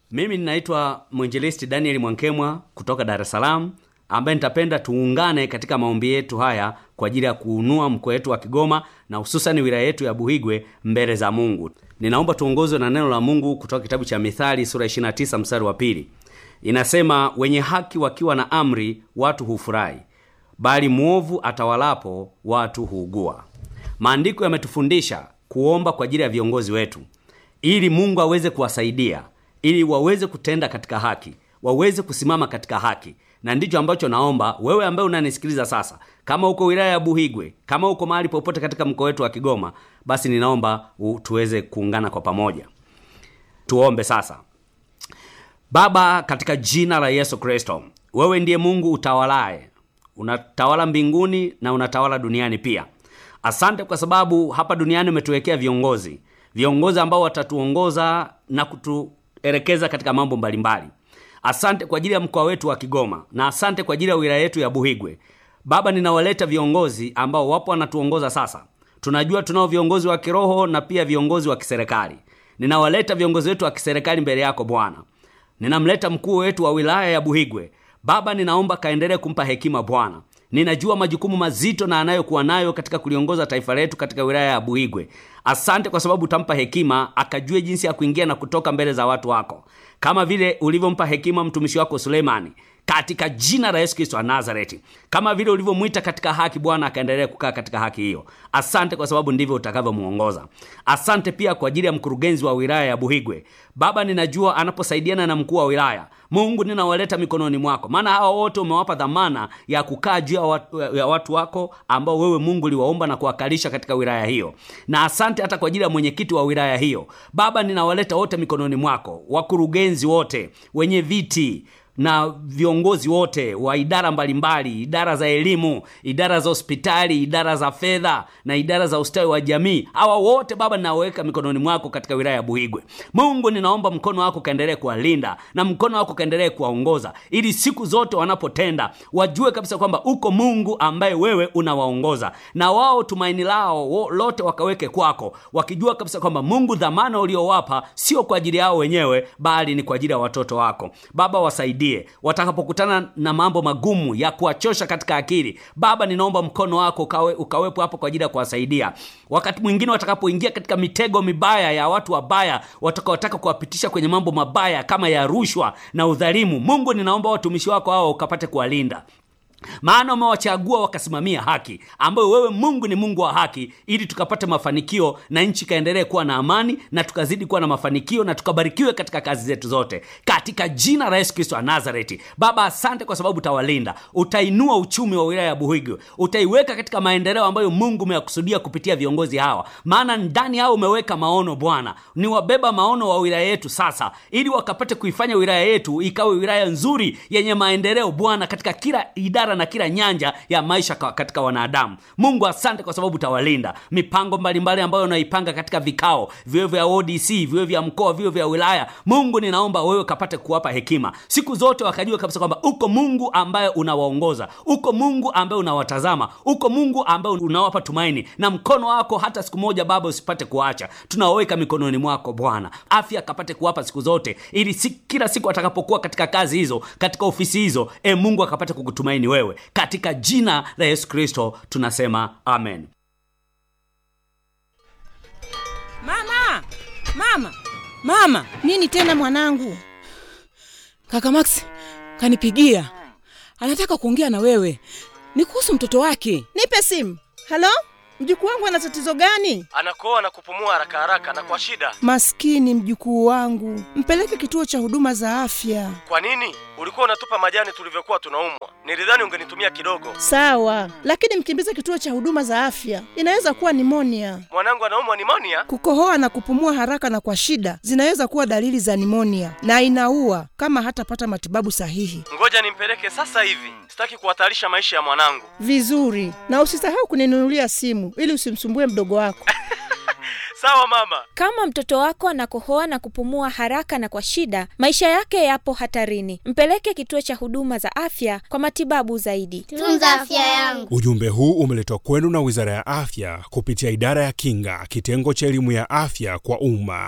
Mimi ninaitwa mwinjilisti Daniel Mwankemwa kutoka Dar es Salaam, ambaye nitapenda tuungane katika maombi yetu haya kwa ajili ya kuunua mkoa wetu wa Kigoma na hususani wilaya yetu ya Buhigwe mbele za Mungu. Ninaomba tuongozwe na neno la Mungu kutoka kitabu cha Mithali sura 29 mstari wa pili. Inasema, wenye haki wakiwa na amri watu hufurahi, bali mwovu atawalapo watu huugua. Maandiko yametufundisha kuomba kwa ajili ya viongozi wetu ili Mungu aweze kuwasaidia ili waweze kutenda katika haki, waweze kusimama katika haki, na ndicho ambacho naomba wewe ambaye unanisikiliza sasa, kama uko wilaya ya Buhigwe, kama uko mahali popote katika mkoa wetu wa Kigoma, basi ninaomba u- tuweze kuungana kwa pamoja. Tuombe sasa. Baba, katika jina la Yesu Kristo, wewe ndiye Mungu utawalaye, unatawala mbinguni na unatawala duniani pia. Asante kwa sababu hapa duniani umetuwekea viongozi, viongozi ambao watatuongoza na kutuelekeza katika mambo mbalimbali. Asante kwa ajili ya mkoa wetu wa Kigoma na asante kwa ajili ya wilaya yetu ya Buhigwe. Baba, ninawaleta viongozi ambao wapo wanatuongoza sasa. Tunajua tunao viongozi wa kiroho na pia viongozi wa kiserikali. Ninawaleta viongozi wetu wa kiserikali mbele yako Bwana. Ninamleta mkuu wetu wa wilaya ya Buhigwe. Baba, ninaomba kaendelee kumpa hekima Bwana. Ninajua majukumu mazito na anayokuwa nayo katika kuliongoza taifa letu katika wilaya ya Buhigwe. Asante kwa sababu utampa hekima akajue jinsi ya kuingia na kutoka mbele za watu wako, kama vile ulivyompa hekima mtumishi wako Suleimani katika jina la Yesu Kristo wa Nazareti, kama vile ulivyomwita katika haki Bwana, akaendelea kukaa katika haki hiyo. Asante kwa sababu ndivyo utakavyomwongoza. Asante pia kwa ajili ya mkurugenzi wa wilaya ya Buhigwe. Baba, ninajua anaposaidiana na mkuu wa wilaya, Mungu ninawaleta mikononi mwako, maana hawa wote umewapa dhamana ya kukaa juu ya watu, ya watu wako ambao wewe Mungu uliwaomba na kuwakalisha katika wilaya hiyo, na asante hata kwa ajili ya mwenyekiti wa wilaya hiyo. Baba, ninawaleta wote mikononi mwako, wakurugenzi wote, wenye viti na viongozi wote wa idara mbalimbali, idara za elimu, idara za hospitali, idara za fedha na idara za ustawi wa jamii. Hawa wote Baba, ninaweka mikononi mwako katika wilaya ya Buhigwe. Mungu, ninaomba mkono wako kaendelee kuwalinda na mkono wako kaendelee kuwaongoza, ili siku zote wanapotenda wajue kabisa kwamba uko Mungu ambaye wewe unawaongoza, na wao tumaini lao wo- lote wakaweke kwako, wakijua kabisa kwamba Mungu, dhamana uliowapa sio kwa ajili yao wenyewe, bali ni kwa ajili ya watoto wako. Baba, wasaidie watakapokutana na mambo magumu ya kuwachosha katika akili. Baba, ninaomba mkono wako ukawe, ukawepo hapo kwa ajili ya kuwasaidia. Wakati mwingine watakapoingia katika mitego mibaya ya watu wabaya watakaotaka kuwapitisha kwenye mambo mabaya kama ya rushwa na udhalimu, Mungu, ninaomba watumishi wako hao ukapate kuwalinda maana umewachagua wakasimamia haki, ambayo wewe Mungu ni Mungu wa haki, ili tukapate mafanikio na nchi ikaendelee kuwa na amani na tukazidi kuwa na mafanikio na tukabarikiwe katika kazi zetu zote, katika jina la Yesu Kristo wa Nazareti. Baba, asante kwa sababu utawalinda, utainua uchumi wa wilaya ya Buhigwe, utaiweka katika maendeleo ambayo Mungu umeyakusudia kupitia viongozi hawa, maana ndani yao umeweka maono. Bwana, ni wabeba maono wa wilaya yetu sasa, ili wakapate kuifanya wilaya yetu ikawe wilaya nzuri yenye maendeleo Bwana, katika kila idara na kila nyanja ya maisha ka- katika wanadamu. Mungu, asante kwa sababu utawalinda mipango mbalimbali ambayo unaipanga katika vikao, viwe vya ODC, viwe vya mkoa, viwe vya wilaya. Mungu, ninaomba wewe kapate kuwapa hekima siku zote, wakajua kabisa kwamba uko Mungu ambaye unawaongoza, uko Mungu ambaye unawatazama, uko Mungu ambaye unawapa tumaini, na mkono wako hata siku moja Baba usipate kuacha. Tunaweka mikononi mwako Bwana, afya kapate kuwapa siku zote, ili si, kila siku atakapokuwa katika kazi hizo, katika ofisi hizo, e Mungu akapate kukutumaini wewe, katika jina la Yesu Kristo tunasema amen. Mama, mama, mama! Nini tena mwanangu? Kaka Max kanipigia, anataka kuongea na wewe, ni kuhusu mtoto wake. Nipe simu. Halo, mjukuu wangu ana tatizo gani? anakoa na kupumua haraka haraka na kwa shida. Maskini mjukuu wangu, mpeleke kituo cha huduma za afya. Kwa nini ulikuwa unatupa majani tulivyokuwa tunaumwa? Nilidhani ungenitumia kidogo. Sawa, lakini mkimbize kituo cha huduma za afya, inaweza kuwa nimonia. Mwanangu anaumwa nimonia. Kukohoa na kupumua haraka na kwa shida zinaweza kuwa dalili za nimonia na inaua kama hatapata matibabu sahihi. Ngoja nimpeleke sasa hivi, sitaki kuhatarisha maisha ya mwanangu. Vizuri, na usisahau kuninunulia simu ili usimsumbue mdogo wako. Sawa mama. Kama mtoto wako anakohoa na kupumua haraka na kwa shida, maisha yake yapo hatarini. Mpeleke kituo cha huduma za afya kwa matibabu zaidi. Tunza afya yangu. Ujumbe huu umeletwa kwenu na Wizara ya Afya kupitia Idara ya Kinga, kitengo cha elimu ya afya kwa umma.